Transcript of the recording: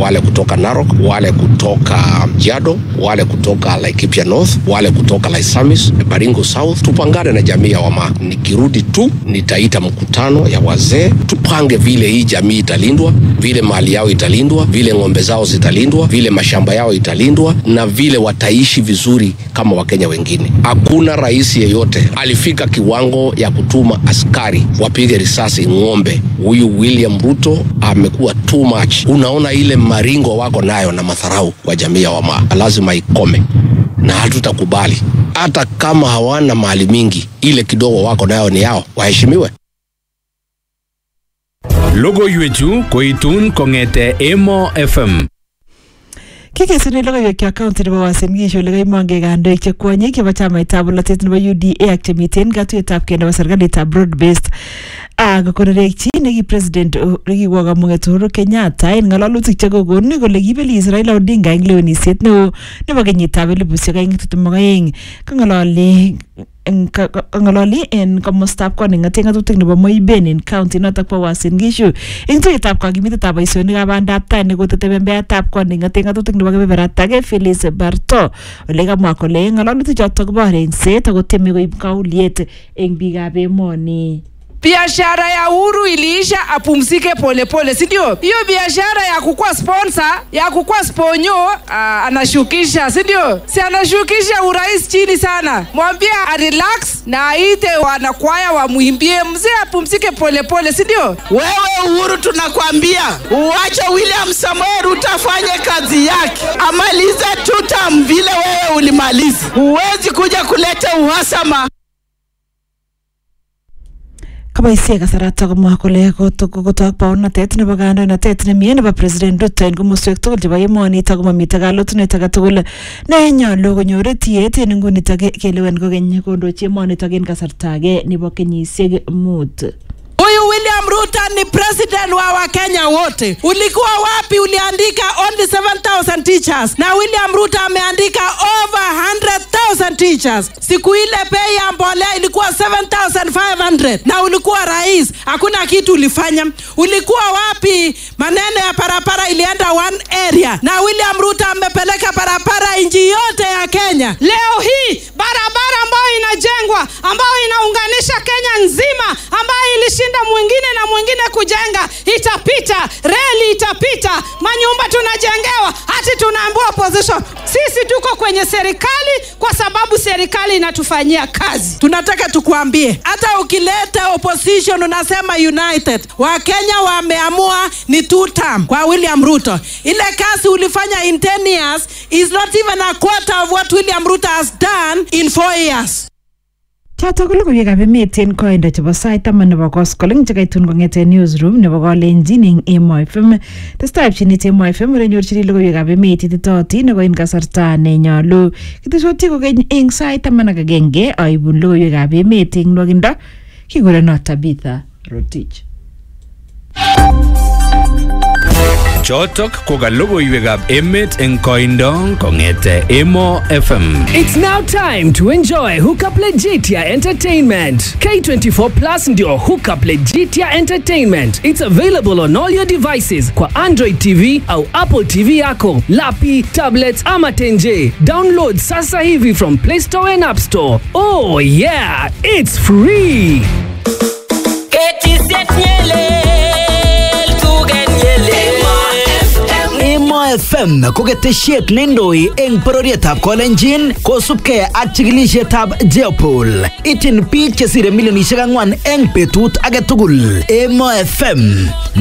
wale kutoka Narok, wale kutoka Jado, wale kutoka Laikipia North, wale kutoka Laisamis, Baringo South. Tupangane na jamii ya Wamaa. Nikirudi tu nitaita mkutano ya wazee, tupange vile hii jamii italindwa, vile mali yao italindwa, vile ng'ombe zao zitalindwa, vile mashamba yao italindwa na vile wataishi vizuri kama Wakenya wengine. Hakuna rais yeyote alifika kiwango ya kutuma askari wapige risasi ng'ombe. Huyu William Ruto amekuwa too much. Unaona ile maringo wako nayo na madharau kwa jamii ya Wamaa, lazima ikome na hatutakubali. Hata kama hawana mali mingi, ile kidogo wako nayo ni yao, waheshimiwe. Logoiwechu koitun kong'ete Emo FM. kikesune logoiwek kaunti nebo Uasin Gishu ole kaimonge kandoik che kwonyik chebo chamaitab bolotet nebo UDA ak chemiten katuyetab kei nebo serikalitab broad based ak konerekchi neki president nekiwo kamung'et Uhuru Kenyatta en ng'alalutik chekokon kole kibelis Raila Odinga eng lewenisiet neo nebo kenyitab elibusiek aeng tiptem ak aeng kang'alali kang'alali en komostab koning'ate ng'atutik nebo Moiben en county notok bo Uasin Gishu eng tuyetab kakimitetab boisionikab bandab tai nekotete membeatab koning'ate ng'atutik nebo kebeberatage Phyllis Barto ole kamwa kole ng'alalutik chotok kobo rengset ako tieme koib kauliet eng biikab emoni biashara ya Uhuru iliisha, apumzike polepole, si ndio? Hiyo biashara ya kukuwa sponsor ya kukuwa sponyo, aa, anashukisha, si ndio? Si anashukisha urais chini sana. Mwambie a relax na aite wanakwaya wamwimbie, mzee apumzike polepole, si ndio? Wewe Uhuru, tunakwambia uache William Samoei Ruto afanye kazi yake, amalize tutam vile wewe ulimaliza. Huwezi kuja kuleta uhasama kaboisie kasarata komwa kole kotok baornatet nebo kandoinatet nemie nebo president Ruto en komoswek tugul chebo emonito komamite kalotunet age tugul ne nyolu konyor tiet en ingunito kelewen kokeny kondochi emonito en kasarta age nebo kenyisiek mut Huyu William Ruto ni president wa Wakenya wote. Ulikuwa wapi? Uliandika only 7000 teachers na William Ruto ameandika over 100,000 teachers. Siku ile bei ya mbolea ilikuwa 7500 na ulikuwa rais, hakuna kitu ulifanya. Ulikuwa wapi? Maneno ya barabara ilienda one area na William Ruto amepeleka barabara nchi yote ya Kenya. Leo hii barabara ambayo inajengwa ambayo inaunganisha Kenya nzima ambayo ilishinda mwingine na mwingine kujenga itapita, reli itapita, manyumba tunajengewa, hati tunaambiwa opposition. Sisi tuko kwenye serikali kwa sababu serikali inatufanyia kazi. Tunataka tukuambie, hata ukileta opposition unasema united, Wakenya wameamua ni two term kwa William Ruto. Ile kazi ulifanya in 10 years is not even a quarter of what William Ruto has done in 4 years. chotok ko logoiwekab emet en koindo chebo sait taman nebo koskoleng chekaitun kong'eten newsroom nebo kalenjin eng Emo FM testai pchinet Emo FM ole nyorchini logoiwekab emet ititootin nebo en kasarta nenyolu kitesoti kokeny eng sait taman ak agenge aibun logoiwekab emet eng nwakindo kikurenot Tabitha Rotich Chotok ko ka logoiwekab emet eng koindo kong'ete Emo FM. It's now time to enjoy Hookup Legitia Entertainment. K24 Plus ndio Hookup Legitia Entertainment. It's available on all your devices kwa Android TV au Apple TV yako, lapi, tablets ama tenje. Download sasa hivi from Play Store and App Store. Oh yeah, it's free. Emo FM ko ketesiet neindoi eng bororietab Kolenjin kosubkei ak chikilisietab Jeopol. Ityin biik chesire milionisiek ang'wan eng betut age tugul. Emo FM